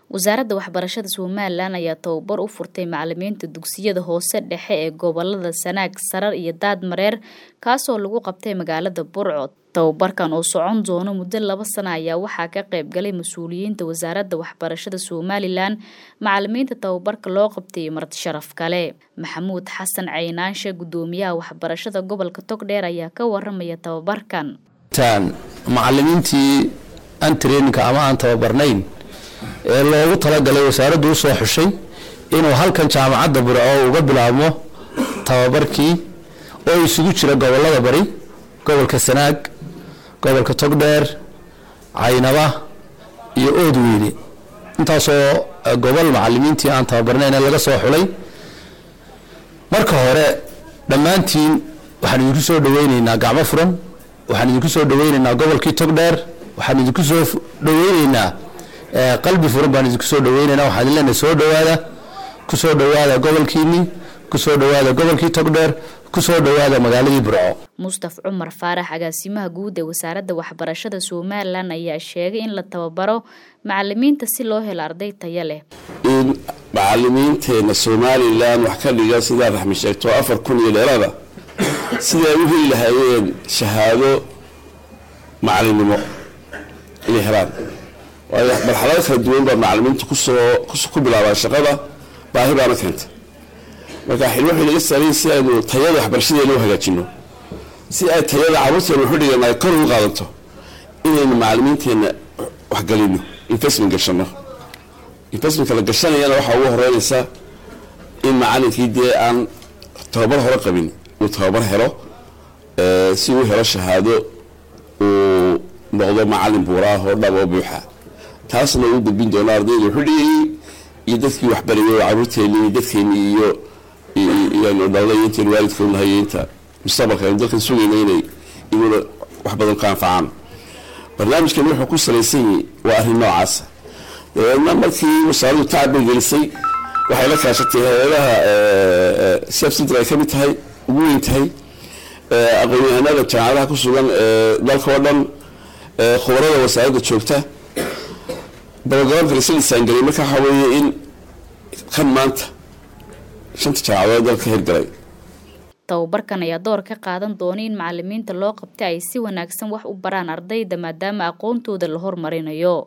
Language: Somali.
wasaaradda waxbarashada somalilan ayaa tababar u furtay macalimiinta dugsiyada hoose dhexe ee gobolada sanaag sarar iyo daad mareer kaasoo lagu qabtay magaalada burco tababarkan oo socon doono muddo laba sana ayaa waxaa ka qayb galay mas-uuliyiinta wasaaradda waxbarashada somalilan macalimiinta tababarka loo qabtay marti sharaf kale maxamuud xasan caynaanshe gudoomiyaha waxbarashada gobolka togdheer ayaa ka waramaya tababarkan macalimiintii aan traininka ama aan tababarnayn ee loogu talagalay wasaaraddu usoo xushay inuu halkan jaamacadda burco uga bilaabmo tababarkii oo isugu jira gobolada bari gobolka sanaag gobolka togdheer caynaba iyo oodweyne intaasoo gobol macalimiintii aan tababarnayn ee laga soo xulay marka hore dhammaantiin waxaan idinku soo dhaweyneynaa gacmo furan waxaan idinku soo dhaweyneynaa gobolkii togdheer waxaan idinku soo dhaweyneynaa qalbi furan baan idinku soo dhaweyneynaa waxaan idin leenahay soo dhawaada kusoo dhawaada gobolkiinii kusoo dhawaada gobolkii togdheer kusoo dhawaada magaaladii burco mustaf cumar faarax agaasimaha guud ee wasaaradda waxbarashada somalilan ayaa sheegay in la tababaro macalimiinta si loo helo arday taya leh in macalimiinteena somalilan wax ka dhiga sidaa raxmi sheegto afar kun iyo dheeraada siday u heli lahaayeen shahaado macalinimo inay helaan waayo marxalado kala duwan baa macalimiinta kusoo ku bilaabaan shaqada baahi baana keentay marka xilmo waxay naga saaran si aynu tayada waxbarashadeena u hagaajino si ay tayada carruurteena waxu dhigan ay kor ugu qaadanto inaynu macalimiinteenna waxgelino investment gashano investmentka la gashanayana waxaa ugu horeynaysa in macalinkii dee aan tababar hore qabin uu tababar helo si uu helo shahaado uu noqdo macalin buuraah oo dhab oo buuxa taasna uu gudbin doono ardayda wuxuu dhigayay iyo dadkii waxbarayay oo carruurteennii iyo dadkeennii iyo iyanu dhalnay intaynu waalidka unahay inta mustaqbalka aynu dalkan sugayna inay iguna wax badan ka anfacaan barnaamijkan wuxuu ku salaysan yahay waa arrin noocaasa dabeedna markii wasaaraddu tacab bay gelisay waxay la kaashatay hay-adaha safsidra ay ka mid tahay ugu weyn tahay aqoon-yahanada jaamacadaha ku sugan dalka oo dhan khubarada wasaaradda joogta dabagaban kale silisaangelay marka waxaa weeye in kan maanta shanta jaamacadood dalka hirgalay tababarkan ayaa door ka qaadan doona in macalimiinta loo qabtay ay si wanaagsan wax u baraan ardayda maadaama aqoontooda la hormarinayo